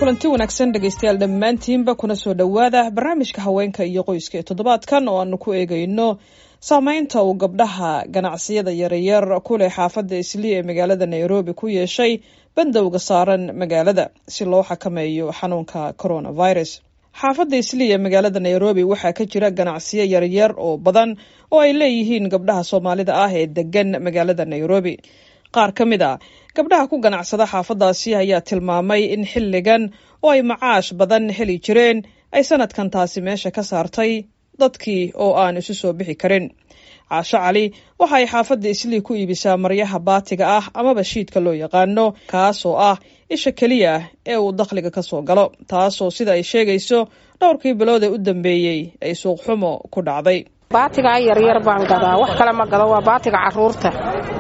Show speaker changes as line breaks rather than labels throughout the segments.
kulanti wanaagsan dhegaystayaal dhammaantiinba kuna soo dhowaada barnaamijka haweenka iyo qoyska ee toddobaadkan oo aanu ku eegayno saameynta uu gabdhaha ganacsiyada yaryar ku leh xaafadda islii ee magaalada nairobi ku yeeshay bandowga saaran magaalada si loo xakameeyo xanuunka coronavirus xaafadda islii ee magaalada nairobi waxaa ka jira ganacsiyo yaryar oo badan oo ay leeyihiin gabdhaha soomaalida ah ee degan magaalada nairobi qaar ka mid a gabdhaha ku ganacsada xaafaddaasi ayaa tilmaamay in xilligan oo ay macaash badan heli jireen ay sanadkan taasi meesha ka saartay dadkii oo aan isu soo bixi karin caasho cali waxa ay xaafadda islii ku iibisaa maryaha baatiga ah amaba shiidka loo yaqaano kaas oo ah isha keliya ee uu dakhliga ka soo galo taasoo sida ay sheegayso dhowrkii bilood ee u dambeeyey ay suuqxumo ku dhacday
baatigaa yaryar baan gadaa wax kale ma gado waa baatiga caruurta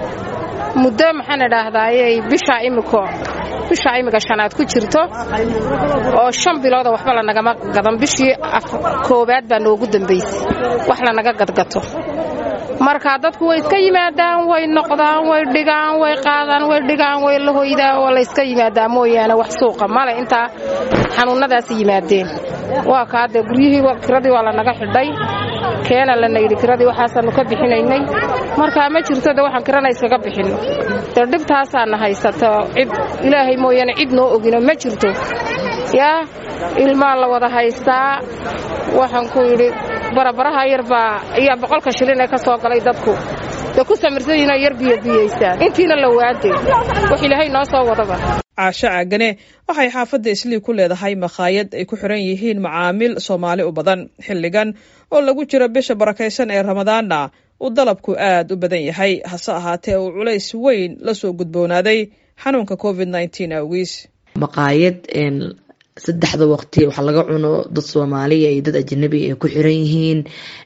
muddo maxaan idhaahdaaye bishaa imiko bishaa imika shanaad ku jirto oo shan bilooda waxba lanagama gadan bishii koowaad baa noogu dambaysay wax lanaga gadgato marka dadku way iska yimaadaan way noqdaan way dhigaan way qaadaan way dhigaan way la hoydaan oo layska yimaadaa mooyaane wax suuqa male intaa xanuunnadaas yimaadeen waa kaadee guryihii kiradii waa lanaga xidhay keena lana yidhi kiradii waxaasaannu ka bixinaynay markaa ma jirto de waxaan kirana iskaga bixinno dee dhibtaasaana haysato cid ilaahay mooyaane cid noo ogino ma jirto yaa ilmaa la wada haystaa waxaan ku yidhi barabaraha yarbaa ayaa boqolka shilin ee ka soo galay dadku dee ku samirsan yihinoo yar biyobiyaysaan intiina la waade wax ilaahay noo soo wadaba
caasho caagane waxay xaafadda islii ku leedahay makhaayad ay ku xiran yihiin macaamiil soomaali u badan xilligan oo lagu jiro bisha barakaysan ee ramadaanna uu dalabku aad u badan yahay hase ahaatee uu culays weyn la soo gudboonaaday xanuunka covid nneteen awgiis
maqaayad saddexda waqti waxa laga cuno dad soomaaliya iyo dad ajanabi ay ku xiran yihiin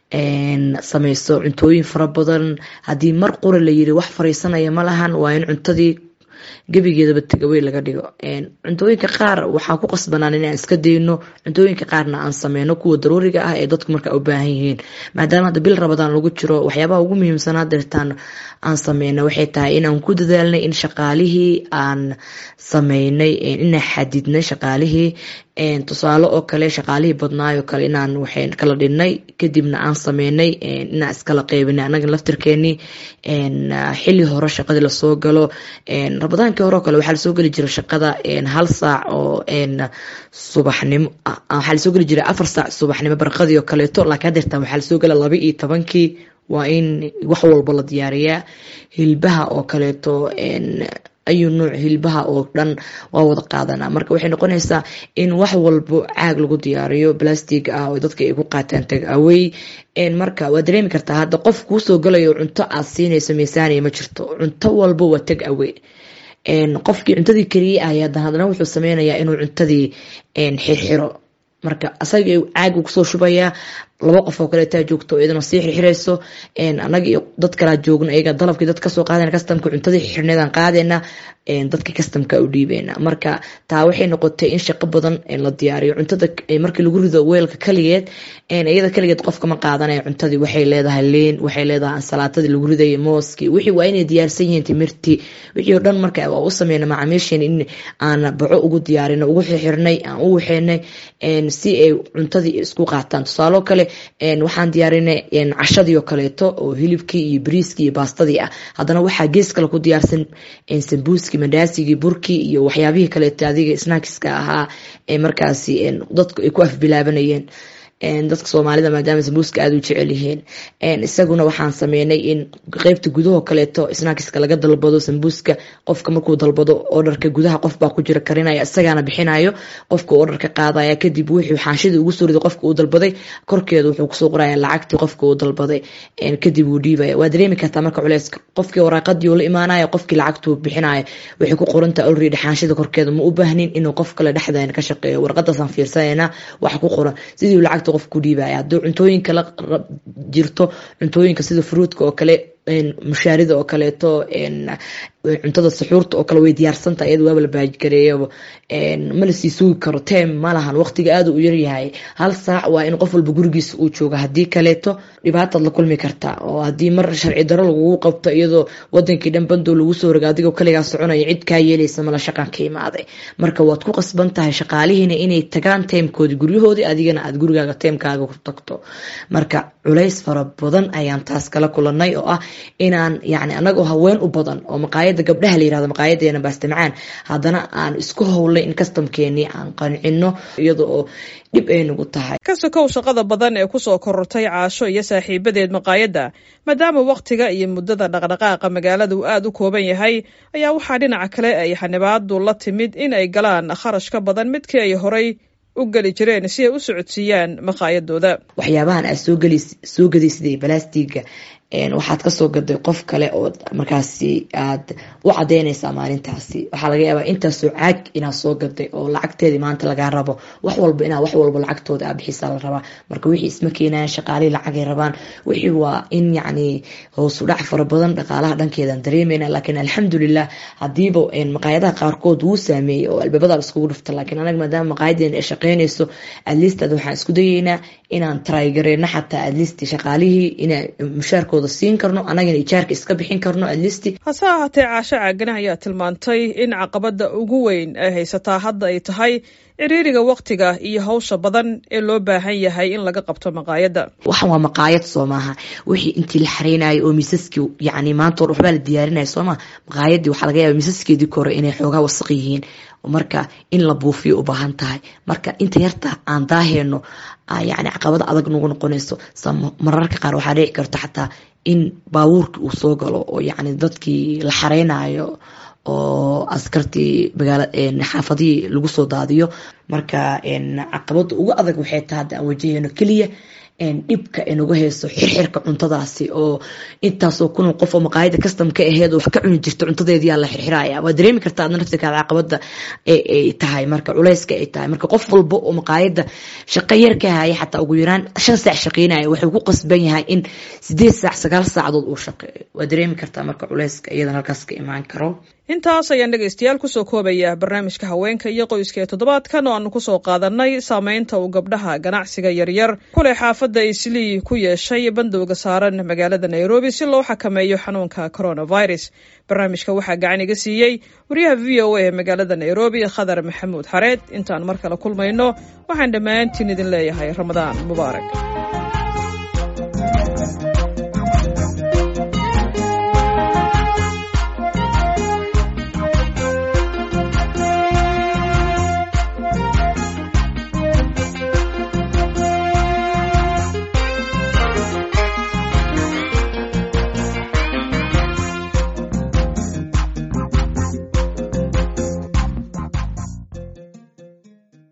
samaysto cuntooyin fara badan haddii mar qura la yiri wax fariisanaya ma lahan waa in cuntadii gebigeedaba tegawey laga dhigo cuntooyinka qaar waxaa ku qasbanaan inaan iska dayno cuntooyinka qaarna aan sameyno kuwa daruuriga ah ee dadku markaa u baahan yihiin maadaama hadda bil rabadaan lagu jiro waxyaabaha ugu muhiimsanaa deertaan aan sameyna waxay tahay inaan ku dadaalnay in shaqaalihii aan sameynay inaan xadidnay shaqaalihii tusaale oo kale shaqaalihii badnaayoo kale inaan waxay kala dhinnay kadibna aan sameynay inaan iskala qeybinay anaga laftirkeenii xili hore shaqadii lasoo galo rabadaankii hore oo kale waxaa lasoo geli jira shaqada hal saac oo subaxnimo waxaa lasoo geli jira afar saac subaxnimo barqadii oo kaleeto laakiin hadeertaan waxaa lasoo gela laba iyo tobankii waa in wax walba la diyaariyaa hilbaha oo kaleeto ayuu nuuc hilbaha oo dhan waa wada qaadanaa marka waxay noqonaysaa in wax walbo caag lagu diyaariyo plastic ah oo dadka ay ku qaataan tag awey marka waa dareemi kartaa hadda qof kuusoo galayo cunto aad siinayso miisaaniya ma jirto cunto walbo waa tag awey qofkii cuntadii keliya ah haddana wuxuu sameynayaa inuu cuntadii xirxiro marka asaga caag kusoo shubayaa laba qof oo kaleetaa joogto iyadana sii xirxirayso anaga iyo dad kalaa joogno iyaga dalabkii dad kasoo qaadana kastamka cuntadii xirxirneedaan qaadayna dadka kastamka u dhiibeyna marka taa waxay noqotay in shaqo badan la diyaariyo cuntada markii lagu rido weelka kaligeed iyada kaligeed qofkama qaadanaya cuntadii waxay leedahay leen waxay leedahay ansalaatadii lagu ridaya mooskii wixii waa inay diyaarsan yihiin timirtii wixii oo dhan marka waa u sameyna macaamiisheen in aan baco ugu diyaarino ugu xirxirnay aan u waxeynay si ay cuntadii isku qaataan tusaalo kale waxaan diyaarinay cashadii oo kaleeto oo hilibkii iyo bariiskii iyo baastadii ah haddana waxaa gees kale ku diyaarsan sambuuskii mandaasigii burkii iyo waxyaabihii kaleeto adiga snackiska ahaa ee markaasi dadku ay ku afbilaabanayeen dadka soomaalida maadaama sambuuska aada u jecel yihiin isaguna waxaan sameynay in qeybta gudahoo kaleeto snackiska laga dalbado sambuuska qofka markuu dalbado odharka gudaha qofbaa ku jira karinaya isagaana bixinayo qofka odharka qaadaya kadib wuxuu xaanshidii ugu soo riday qofka uu dalbaday korkeeda wuxuu kusoo qoraya lacagtii qofka uu dalbaday kadib uu dhiibaya waa dareemi kartaa marka culeys qofkii waraaqadii uu la imaanaya qofkii lacagtuu bixinaya waxay ku qorantaha already xaanshida korkeeda ma u baahnin inuu qof kale dhexdeena ka shaqeeyo warqadaasaan fiirsanayna waxa ku qoran sidii lacagta qof ku dhiibaya haddii cuntooyinka la jirto cuntooyinka sida fruudka oo kale mushaarida oo kaleeto cuntada suxuurta oo kale way diyaarsantaha iyada waaba la baajgareeyaba ma lasii sugi karo tem ma lahan waqtiga aada u yaryahay hal saac waa in qof walba gurigiisa uu jooga haddii kaleeto dhibaataad la kulmi kartaa oo haddii mar sharci daro lagugu qabto iyadoo wadankii dhan bandoo lagu soo roga adigoo kaligaa soconaya cid kaa yeelaysa mala shaqan ka imaaday marka waad ku qasban tahay shaqaalihiina inay tagaan teemkoodii guryahoodii adigana aad gurigaaga teemkaaga ku tagto marka culays fara badan ayaan taas kala kulanay oo ah inaan yani anagoo haween u badan oo maqaayada gabdhaha la yirahdo maqaayadeena baastamacaan haddana aan isku howlay in kastamkeenii aan qancino iyada oo dhib ay nagu tahay
ka sokow shaqada badan ee kusoo korortay caasho iyo saaxiibadeed maqaayadda maadaama wakhtiga iyo muddada dhaqdhaqaaqa magaalada uu aada u kooban yahay ayaa waxaa dhinaca kale ay xanibaadu la timid in ay galaan kharash ka badan midkii ay horay u geli jireen si ay u socodsiiyaan maqaayadooda
waxyaabahan aad soo gadaysiday balastiga waxaad kasoo gaday qof kale oo markaasi aad u cadeynaysaa maalintaasi waxaa laga yaabaa intaasoo caag inaad soo gaday oo lacagteedii maanta lagaa rabo wax walba inaa wax walba lacagtooda aa bixisaa la rabaa marka wixii isma keenayan shaqaalihii lacagay rabaan wixii waa in yacni hoosu dhac fara badan dhaqaalaha dhankeedaan dareemeyna laakiin alxamdulilah hadiiba maqaayadaha qaarkood wuu saameeyey oo albaabada iskugu dhufta laakiin anaga maadaama maqaayadeena ay shaqeynayso adlistaad waxaan isku dayeynaa inaan trygareyno xataa adlist shaqaalihii ina mushaarkooda siin karno anagana ijaarka iska bixin karno adlisti
hase ahaatee caasho caagane ayaa tilmaantay in caqabada ugu weyn ay haysataa hadda ay tahay ciriiriga waktiga iyo hawsha badan ee loo baahan yahay in laga qabto maqaayadda
waxan waa maqaayad soo maaha wixii intii la xareynayo oo miisaskii yani maanta or waxbaa la diyaarinaya sooma maqaayadii waxaa laga yaaba miisaskeedii kore inay xoogaa wasaq yihiin marka in la buufiyo u baahan tahay marka inta yarta aan daaheyno yani caqabada adag nagu noqonayso mararka qaar waxaa dhici karta xataa in baabuurkii uu soo galo oo yani dadkii la xareynayo oo askartii magaala xaafadihii lagu soo daadiyo marka caqabada ugu adag waxay tahay hadda aan wajaheyno keliya dhibka inaga hayso xirxirka cuntadaasi oo intaasoo kun qof oo maqaayada kastam ka aheed oo wax ka cuni jirta cuntadeediyaa la xirxiraya waa dareemi kartaa adna naftirkaada caqabada ay tahay marka culayska ay tahay marka qof walba oo maqaayada shaqo yar ka haya xataa ugu yaraan shan saac shaqeynaya wuxuu ku qasban yahay in sideed saac sagaal saacadood uu shaqeeyo waa dareemi kartaa marka culayska iyadan halkaas ka imaan karo
intaas ayaan dhegaystayaal kusoo koobaya barnaamijka haweenka iyo qoyska ee toddobaadkan oo aanu kusoo qaadanay saameynta uu gabdhaha ganacsiga yaryar kuley xaafadda islii ku yeeshay bandowga saaran magaalada nairobi si loo xakameeyo xanuunka coronavirus barnaamijka waxaa gacan iga siiyey wariyaha v o a ee magaalada nairobi khadar maxamuud xareed intaan mar kale kulmayno waxaan dhammaantiin idin leeyahay ramadaan mubaarak